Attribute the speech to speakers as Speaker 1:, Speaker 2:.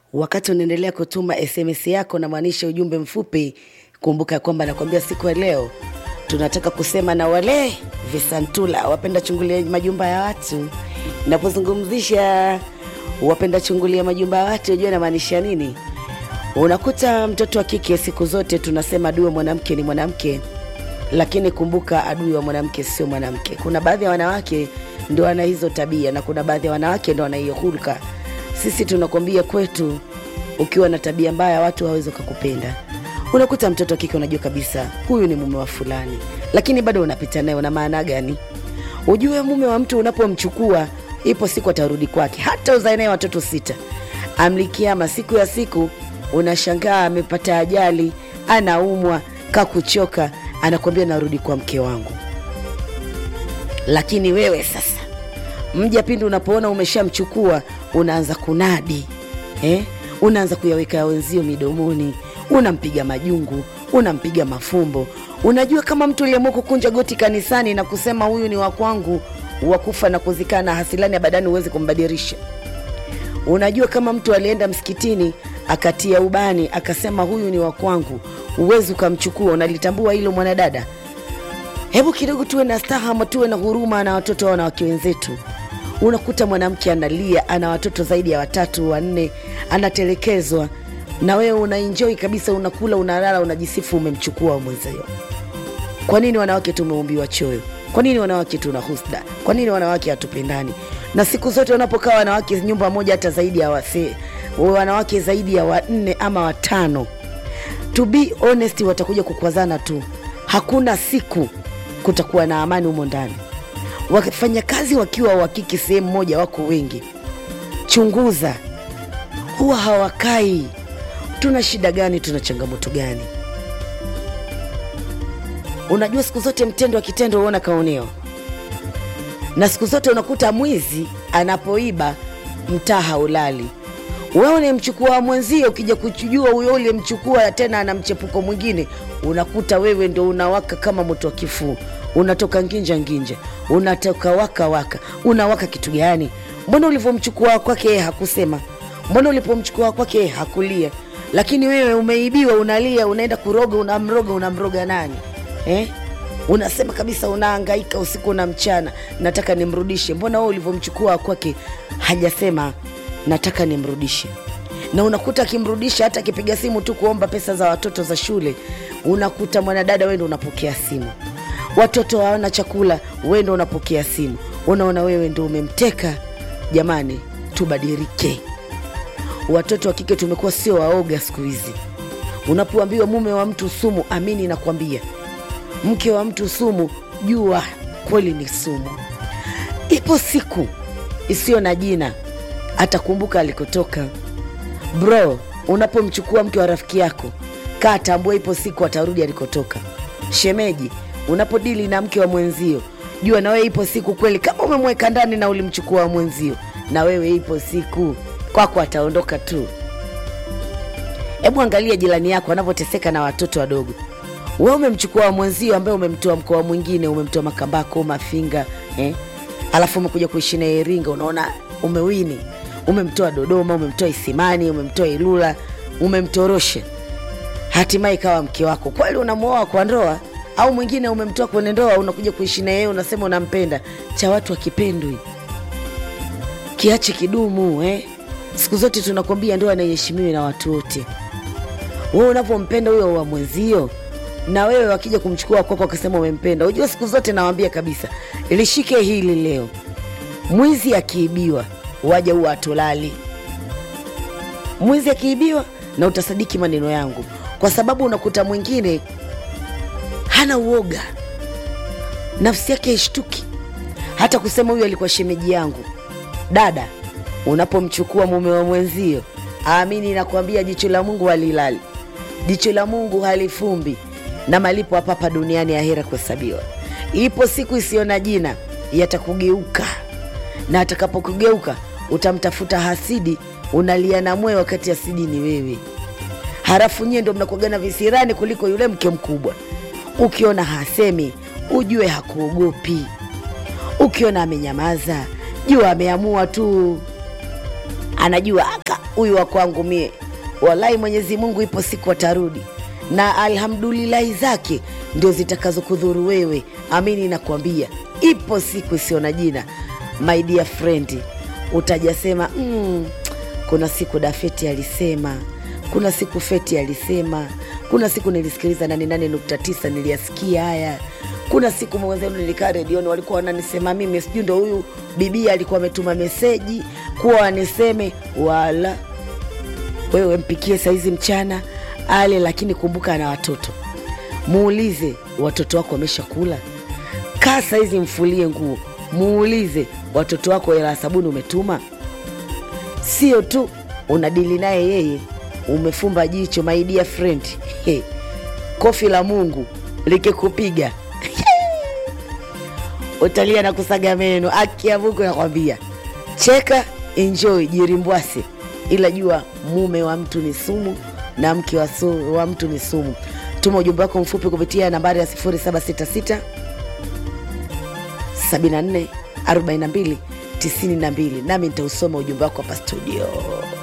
Speaker 1: Wakati unaendelea kutuma SMS yako na maanisha ujumbe mfupi, kumbuka kwamba nakwambia siku ya leo tunataka kusema na wale visantula wapenda chungulia majumba ya watu. Napozungumzisha wapenda chungulia majumba ya watu, unajua namaanisha nini? Unakuta mtoto wa kike, siku zote tunasema adui wa mwanamke ni mwanamke, lakini kumbuka, adui wa mwanamke sio mwanamke. Kuna baadhi ya wanawake ndo wana hizo tabia na kuna baadhi ya wanawake ndo wana hiyo hulka. Sisi tunakwambia kwetu, ukiwa na tabia mbaya watu hawawezi kukupenda. Unakuta mtoto wa kike unajua kabisa huyu ni mume wa fulani, lakini bado unapita naye. Una maana gani? Ujue mume wa mtu unapomchukua, ipo siku atarudi kwake, hata uzae naye watoto sita, amlikiama, siku ya siku unashangaa amepata ajali, anaumwa, kakuchoka, anakwambia narudi kwa mke wangu. Lakini wewe sasa mja pindi unapoona umeshamchukua unaanza kunadi eh? Unaanza kuyaweka ya wenzio midomoni, unampiga majungu, unampiga mafumbo. Unajua kama mtu uliamua kukunja goti kanisani na kusema huyu ni wa kwangu, wa kufa na kuzikana, hasilani ya badani huwezi kumbadilisha. Unajua kama mtu alienda msikitini akatia ubani akasema huyu ni wa kwangu, huwezi ukamchukua. Unalitambua hilo mwanadada? Hebu kidogo tuwe na stahama, tuwe na huruma na watoto wa wanawake wenzetu. Unakuta mwanamke analia, ana watoto zaidi ya watatu wanne, anatelekezwa, na wewe unaenjoi kabisa, unakula, unalala, unajisifu umemchukua mwenzio. Kwa nini wanawake tumeumbiwa choyo? Kwa nini wanawake tuna husda? Kwa nini wanawake hatupendani? Na siku zote wanapokaa wanawake nyumba moja, hata zaidi ya wasee, wanawake zaidi ya wanne ama watano, to be honest, watakuja kukwazana tu. Hakuna siku kutakuwa na amani humo ndani. Wafanya kazi wakiwa wakiki sehemu moja, wako wengi, chunguza, huwa hawakai. Tuna shida gani? Tuna changamoto gani? Unajua, siku zote mtendo wa kitendo huona kaoneo, na siku zote unakuta mwizi anapoiba mtaa haulali. Wewe unamchukua mwenzio, ukija kuchujua huyo uliyemchukua tena ana mchepuko mwingine, unakuta wewe ndo unawaka kama moto wa kifuu, unatoka nginja nginja, unatoka waka waka. Unawaka kitu gani? Mbona ulivyomchukua kwake yeye hakusema? Mbona ulipomchukua kwake yeye hakulia? Lakini wewe umeibiwa, unalia, unaenda kuroga, unamroga. Unamroga nani eh? Unasema kabisa, unahangaika usiku na mchana, nataka nimrudishe. Mbona wewe ulivyomchukua kwake hajasema nataka nimrudishe? Na unakuta akimrudisha, hata akipiga simu tu kuomba pesa za watoto za shule, unakuta mwanadada, wewe ndo unapokea simu. Watoto hawana chakula, wewe ndo unapokea simu. Unaona wewe ndo umemteka. Jamani, tubadilike. Watoto wa kike tumekuwa sio waoga siku hizi. Unapoambiwa mume wa mtu sumu, amini nakwambia, mke wa mtu sumu, jua kweli ni sumu. Ipo siku isiyo na jina atakumbuka alikotoka. Bro, unapomchukua mke wa rafiki yako, kaa tambua, ipo siku atarudi alikotoka. Shemeji, unapodili na mke wa mwenzio, jua na wewe ipo siku kweli, kama umemweka ndani na ulimchukua wa mwenzio, na wewe ipo siku kwako ataondoka tu. Hebu angalia jirani yako anavyoteseka na watoto wadogo. Wewe umemchukua wa mwenzio ambaye umemtoa mkoa mwingine, umemtoa Makambako, Mafinga eh? Alafu umekuja kuishi na Iringa, unaona umewini. Umemtoa Dodoma, umemtoa Isimani, umemtoa Ilula, umemtorosha, hatimaye ikawa mke wako. Kweli unamwoa kwa ndoa? Au mwingine umemtoa kwenye ndoa, unakuja kuishi na yeye, unasema unampenda. Cha watu akipendwi, kiache kidumu eh? Siku zote tunakwambia ndoa naiheshimiwe na watu wote. Wewe unavyompenda huyo wa mwenzio, na wewe wakija kumchukua kwako wakasema umempenda, unajua siku zote nawambia kabisa, lishike hili leo, mwizi akiibiwa waja huwa atolali. Mwizi akiibiwa, na utasadiki maneno yangu, kwa sababu unakuta mwingine hana uoga, nafsi yake haishtuki hata kusema huyu alikuwa shemeji yangu. Dada, unapomchukua mume wa mwenzio, amini nakwambia, jicho la Mungu halilali, jicho la Mungu halifumbi, na malipo hapa hapa duniani, ahera kuhesabiwa. Ipo siku isiyo na jina yatakugeuka, na atakapokugeuka utamtafuta hasidi, unalia na mwe, wakati hasidi ni wewe. Halafu nyie ndo mnakuagana visirani kuliko yule mke mkubwa. Ukiona hasemi ujue hakuogopi, ukiona amenyamaza jua ameamua tu, anajua aka huyu wa kwangu mie walai mwenyezi mungu ipo siku atarudi na alhamdulillahi zake ndio zitakazokudhuru wewe amini nakwambia ipo siku isiyo na jina my dear friend utajasema mm, kuna siku dafeti alisema kuna siku feti alisema kuna siku nilisikiliza 88.9 niliyasikia haya kuna siku mwenzenu nilikaa redioni walikuwa wananisema mimi sijui ndo huyu bibia alikuwa ametuma meseji kuwa waniseme wala wewe mpikie saizi mchana ale lakini kumbuka ana watoto muulize watoto wako wamesha kula kaa saizi mfulie nguo muulize watoto wako hela ya sabuni umetuma sio tu unadili naye yeye umefumba jicho my dear friend He, kofi la mungu likikupiga utalia na kusaga meno akia mungu nakwambia cheka enjoy jirimbwase ila jua mume wa mtu ni sumu na mke wa, su, wa mtu ni sumu tuma ujumbe wako mfupi kupitia nambari ya 766 74 42 92 nami nitausoma ujumbe wako hapa studio